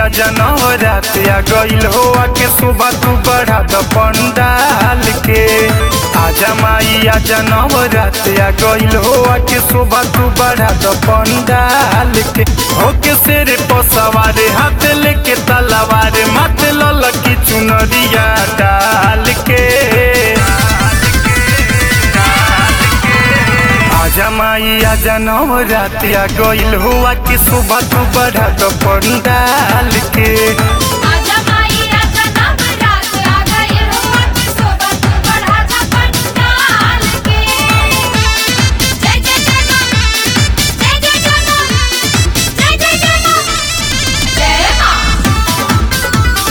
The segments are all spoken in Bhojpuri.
आजा नवरात आ गइल हो के सुबह तू बढ़ा द पंडाल के आजा माई आजा नवरात आ गइल हो के सुबह तू बढ़ा द पंडाल के होके सिर पर सवार हाथ लेके तलवार मत ललकी चुनरिया डाल के आजा माई आजा नवरात आ गइल हुआ कि सुबह तू बढ़ा दो पंडाल के आजा माई आजा नवरात आ गए हो कि सोबत तू बढ़ा जा पंडाल के जय जय जय मां जय जय जय मां जय जय जय मां जय मां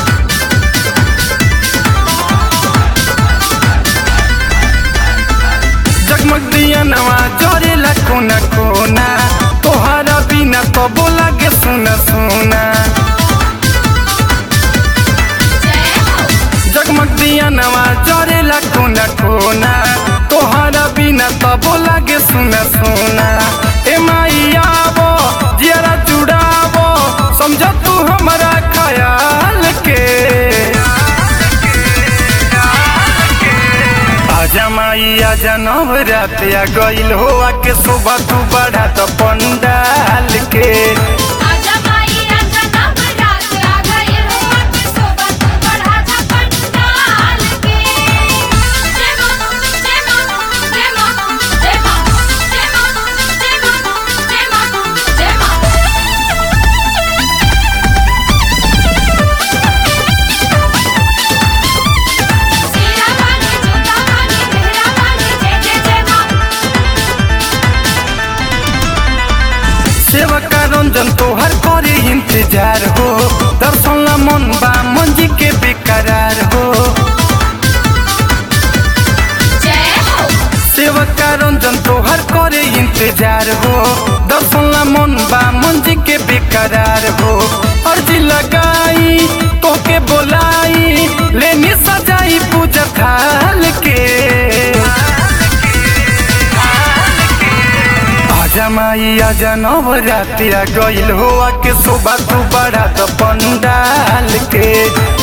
जगमग दिया नवा जरेला कोना कोना तोहरा बिना तो बोला के सुना सुना जय हो जगमग दिया नवा जरेला कोना कोना तोहरा बिना तो बोला के सुना सुना ए माई आवो जियरा जुड़ावो समझ तू हमारा ख्याल के आजा माई आजा नवरात आ गइल हो के सुबह तू बढ़ा तो पंडाल के आजा माई आजा नवरात आ गए हो कि सोबत तू बढ़ा जा पंडाल के जय मां जय मां जय मां जय मां जय मां जय मां जय मां जय मां सीरा वाली जूता वाली मेहरा वाली जय जय जय मां सेवका रंजन तोहर करे इंतजार हो दर्शन ला मन बा मंजी के बेकरार हो जय हो सेवका रंजन तोहर करे इंतजार हो दर्शन ला मन बा मंजी के बेकरार हो अर्जी लगाई तोके बोलाई लेनी सजाई पूजा थाल के आजा माई आजा नवरात आ गइल हो के सुबह तू बढ़ा तो पंडाल के